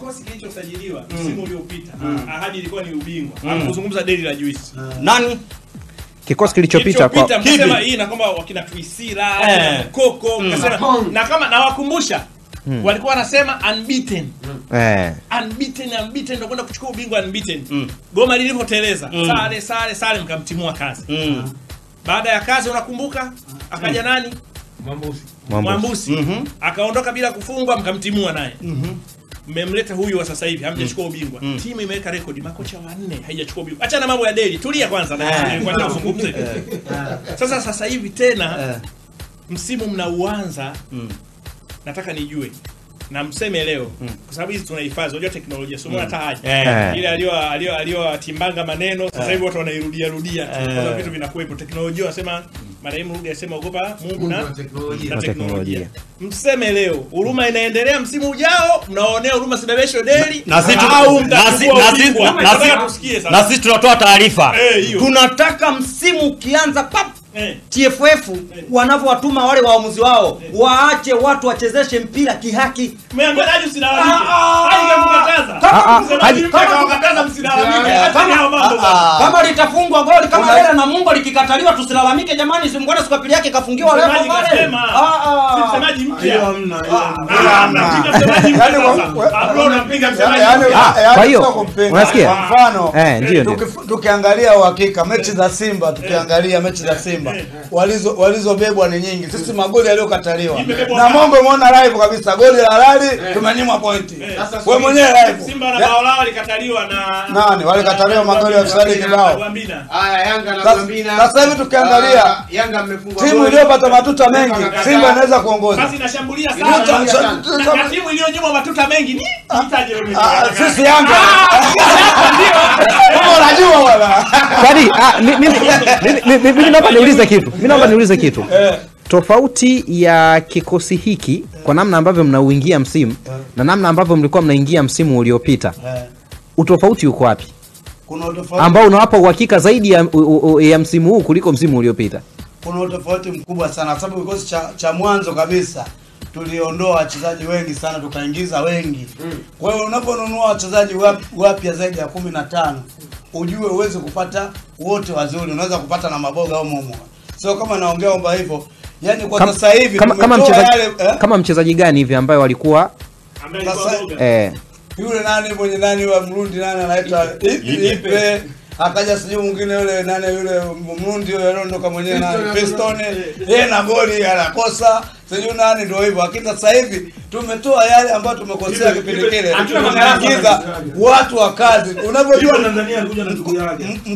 kikosi kilichosajiliwa msimu uliopita ahadi ilikuwa ni ubingwa hakuzungumza deli la juice nani kikosi kilichopita kwa Kilichopita, mkasema hii na kwamba wakina Twisila Eh. Koko mkasema na kama nawakumbusha walikuwa wanasema unbeaten eh, unbeaten unbeaten ndio kwenda kuchukua ubingwa unbeaten goma lilivyoteleza sare sare sare mkamtimua kazi mm. baada ya kazi unakumbuka akaja nani Mwambusi. mwambusi akaondoka bila kufungwa mkamtimua naye mmemleta huyu wa sasa hivi hamjachukua ubingwa timu imeweka rekodi makocha wanne haijachukua ubingwa acha na mambo ya deli tulia kwanza na kwanza uzungumze sasa sasa hivi tena msimu mnauanza nataka nijue na mseme leo kwa sababu hizi tunahifadhi unajua teknolojia sio hata haja Eh. ile alio alio aliotimbanga maneno sasa hivi watu wanairudia rudia tu kwa vitu vinakuwepo teknolojia wanasema marehemu Ruge asema ogopa Mungu na Na teknolojia. teknolojia mseme leo huruma inaendelea msimu ujao mnaonea huruma sibebesho deli na sisi tu- au na si- mtachukua na si- ubingwa na nataka si- tusikie na sasa sisi tunatoa taarifa Eh, hiyo. tunataka msimu ukianza pap Eh. TFF wanavyowatuma wale waamuzi wao waache watu wachezeshe mpira kihaki. Umeambia Haji usilalamike. Ah, ah, Haji kakukataza. kama- Msemaji Haji- mpya akawakataza msilalamike. Eh, Acheni hao mambo bwana. Kama litafungwa goli kama Lela na Mungu likikataliwa tusilalamike jamani, simngone siku ya pili yake kafungiwa leo Msemaji pale. kasema. Ah, Si ah. msemaji mpya. Hiyo hamna, hiyo hamna. Ah, mnapiga msemaji mpya Yaani wa- sasa. wa- Ah, bro, unampiga msemaji Yaani- mpya. Ah, yaani kwa hiyo, sio kumpinga. unasikia? Kwa mfano Eh, ndio, ndio. tukif- tukiangalia uhakika mechi za Simba tukiangalia mechi za Simba walizo walizobebwa ni nyingi. Sisi magoli yaliyokataliwa Imebebwa na ngapi? Mongo umeona live kabisa, goli la halali tumenyimwa pointi. Wewe mwenyewe live Simba na Ya- bao lao likataliwa na Nani? Walikataliwa magoli ya offside kibao. Wambina. Haya, Yanga na Sasa- Gambina. sasa hivi tukiangalia, Ah, Yanga mmefungwa timu goli. iliyopata matuta mengi Simba Simba inaweza kuongoza. Basi inashambulia Ndio, sana. cha- cha- Na- cha- na timu iliyonyimwa matuta mengi ni itaje wewe. Ah, sisi Yanga kama unajua bwana kwani ah, mi- mimi mimi- mimi- mimi naomba niulize kitu mimi naomba niulize kitu tofauti ya kikosi hiki kwa namna ambavyo mnauingia msimu na namna ambavyo mlikuwa mnaingia msimu uliopita utofauti uko wapi kuna utofauti ambao unawapa uhakika zaidi ya, u, u, ya msimu huu kuliko msimu uliopita kuna utofauti mkubwa sana kwa sababu kikosi cha, cha mwanzo kabisa tuliondoa wachezaji wengi sana tukaingiza wengi kwa hiyo unaponunua wachezaji wap- wapya zaidi ya kumi na tano ujue uweze kupata wote wazuri unaweza kupata na maboga au momo sio kama naongea kwamba hivyo yani kwa Kam- sasa hivi kama, kama, tumetoa mchezaji, yale eh? kama mchezaji gani hivi ambaye walikuwa Ambaye alikuwa Sasa- boga. eh, yule nani mwenye nani wa Mrundi nani anaitwa Ipe akaja sijui mwingine yule nani yule Mrundi yule aliondoka mwenyewe nani Piston yeye na goli anakosa sijui nani ndio hivyo lakini sasa hivi tumetoa yale ambayo tumekosea kipindi kile Hatuna tunaingiza watu wa kazi unavyojua Tanzania alikuja na ndugu yake.